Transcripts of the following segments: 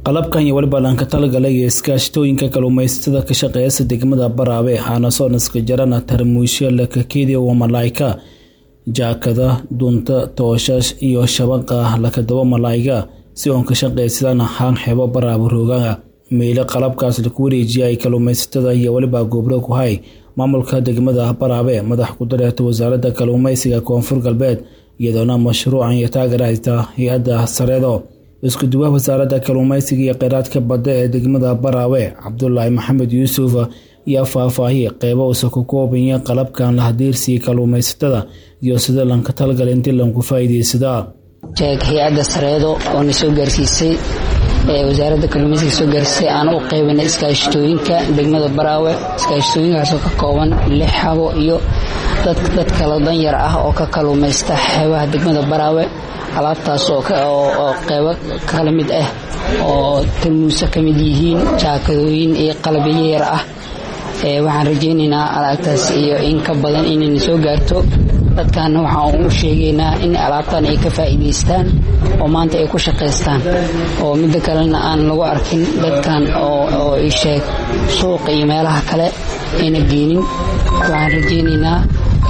qalabkan iyo weliba laanka talagalay iyo iskaashatooyinka kalluumaysatada ka shaqeeyasa degmada baraabe haanasonaska jarana tarmuusyo lakakeediya waa malaa'ika jaakada dunta tooshash iyo shabaqa lakadaba malaa'iga si oon ka shaqaysadaan haan xebo baraabe roogaga meyle qalabkaas laku wareejiya ay kalluumaysatada iyo weliba goobro ku hay maamulka degmada baraabe madax ku dareerta wasaaradda kalluumaysiga koonfur galbeed iyadoona mashruucan iyo taageerayta hay-adda sareedo isku duwaha wasaaradda kalluumaysiga iyo kheyraadka badda ee degmada baraawe cabdulaahi maxamed yuusuf ayaa faahfaahiyay qeybo uusa ku koobanya qalabkan la hadiirsiiyey kalluumaysatada iyo sida lanka talgala intii lanku faa'iidaysadaa jeeg hay-adda sareedo oo na soo gaarsiisay wasaaradda kalluumaysiga soo gaarsiisay aan u qeybinay iskaashatooyinka degmada baraawe iskaashatooyinkaasoo ka kooban lix xabo iyo dad kala danyar ah oo ka kalluumaysta xeebaha degmada baraawe alaabtaas oo qeybo kala mid ah oo talmuuso ka mid yihiin jaakadooyin iyo qalabyo yar ah waxaan rajaynaynaa alaabtaas iyo in ka badan inayna soo gaarto dadkaana waxaan u sheegaynaa in alaabtan ay ka faa'iidaystaan oo maanta ay ku shaqaystaan oo midda kalena aan lagu arkin dadkan oo isheeg suuqa iyo meelaha kale ayna geenin waxaan rajaynaynaa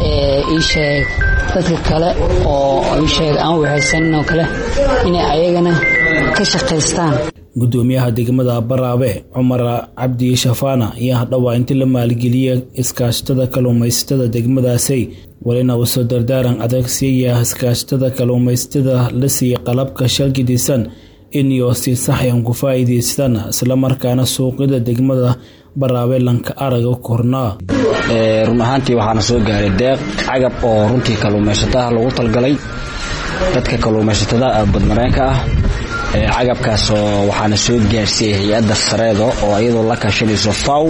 isheeg dadka kale oo isheeg aan waxaysanin oo kale inay ayagana ka shaqaystaan gudoomiyaha degmada baraabe cumar cabdi shafaana ayaa dhowaa intii la maalgeliya iskaashatada kalluumaysatada degmadaasay walina uu soo dardaaran adag siiyaya iskaashatada kalluumaysatada la siiyey qalabka shalgidisan inyo si saxyan ku faa'iidaystaan islamarkaana suuqyada degmada baraabe lanka araga kornaa run ahaantii waxaana soo gaaray deeq cagab oo runtii kalluumaysataha lagu talgalay dadka kalluumaysatada badmareenka ah cagabkaasoo waxaana soo gaarsiiyey hay-adda sareedo oo iyadoo la kaashanayso faw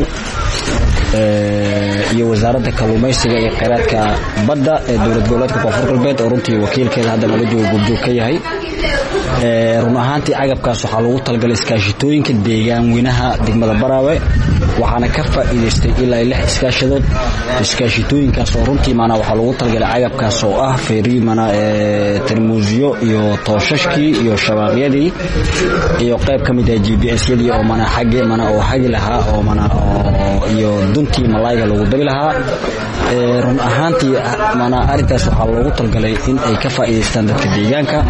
iyo wasaaradda kalluumaysiga iyo kheyraadka badda ee dowlad goboleedka koonfur galbeed oo runtii wakiilkeeda hadda laga joogo gurjoog ka yahay run ahaantii cagabkaas waxaa lagu talgalay iskaashitooyinka deegaan weynaha degmada baraawe waxaana ka faa'iidaystay ilaa lix iskaashadood iskaashitooyinkaas oo runtii maanaa waxaa lagu talgalay cagabkaas oo ah feeri mana tarmuusyo iyo tooshashkii iyo shabaaqyadii iyo qayb ka mid ah g b s yadii oo mana xagge mana oo hagi lahaa oo mana iyo duntii malaayiga lagu dabi lahaa run ahaantii mana arrintaas waxaa loogu talgalay in ay ka faa'iidaystaan dadka deegaanka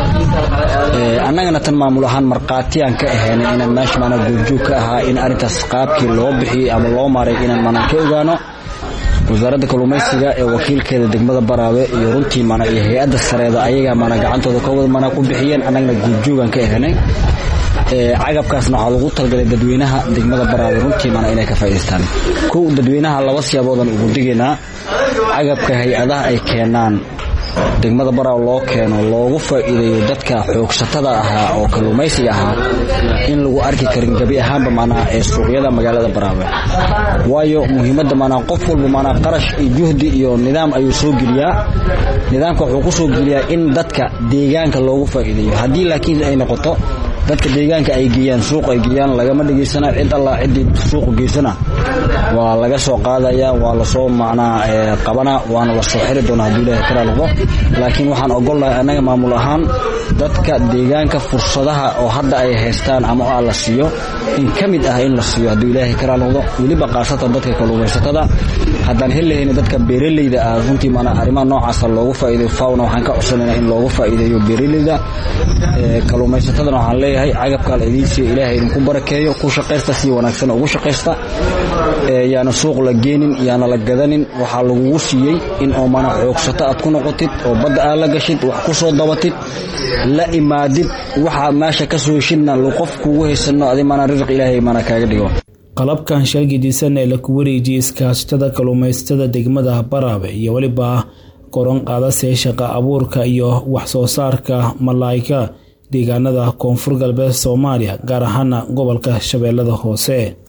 annagana tan maamul ahaan markhaatiyaan ka ahaynay inaan meesha mana goobjoog ka ahaa in arrintaas qaabkii loo bixiyey ama loo maray inaan mana ka ogaano wasaaradda kalluumaysiga ee wakiilkeeda degmada baraawe iyo runtii mana iyo hay-adda sareeda ayagaa mana gacantooda kawada mana ku bixiyeen annagana goobjoogaan ka ahaynay cagabkaasna waxaa lagu talgalay dadweynaha degmada baraawe runtii mana inay ka faa'idaystaan kow dadweynaha laba siyaaboodaan ugu digaynaa cagabka hay-adaha ay keenaan degmada baraawe loo keeno loogu faa'iideeyo dadka xoogsatada ahaa oo kalluumaysiga ahaa in lagu arki karin gebi ahaanba manaa ee suuqyada magaalada baraawe waayo muhiimadda manaa qof walba manaa qarash iyo juhdi iyo nidaam ayuu soo geliyaa nidaamka wuxuu ku soo geliyaa in dadka deegaanka loogu faa'iideeyo haddii laakiin ay noqoto dadka deegaanka ay geeyaan suuq ay geeyaan lagama dhegaysana cid allah ciddii suuqu geysana waa laga soo qaadaya waa lasoo macnaa qabana waana lasoo xiri doona hadduu ilaahay karaa noqdo laakiin waxaan ogolnahay annaga maamul ahaan dadka deegaanka fursadaha oo hadda ay haystaan ama a la siiyo in ka mid ah in la siiyo hadduu ilaahay karaa noqdo weliba khaasatan dadka kalluumaysatada haddaan hellahayna dadka beeraleyda ah runtii maanaa arrimaha noocaasa loogu faa'iideyo fawna waxaan ka codsanaynaa in loogu faa'iideeyo beeraleyda kalluumaysatadana waxaan leeyahay cagabkaa la idiin siiyo ilaahay idinku barakeeyo ku shaqaysta si wanaagsan ugu shaqaysta yaana suuq la geenin yaana la gadanin waxaa lagugu siiyey in oo mana xoogsato aad ku noqotid oo badda aad la gashid wax ku soo dabatid la imaadid waxaa meesha ka soo heshidna qof kugu haysano adi mana risiq ilaahay mana kaaga dhigo qalabkan shalgidisan ee laku wareejiyey iskaashatada kalluumaysatada degmada baraabe iyo weliba koron qaadasee shaqa abuurka iyo wax soo saarka malaa'ika deegaanada koonfur galbeed soomaaliya gaar ahaana gobolka shabeellada hoose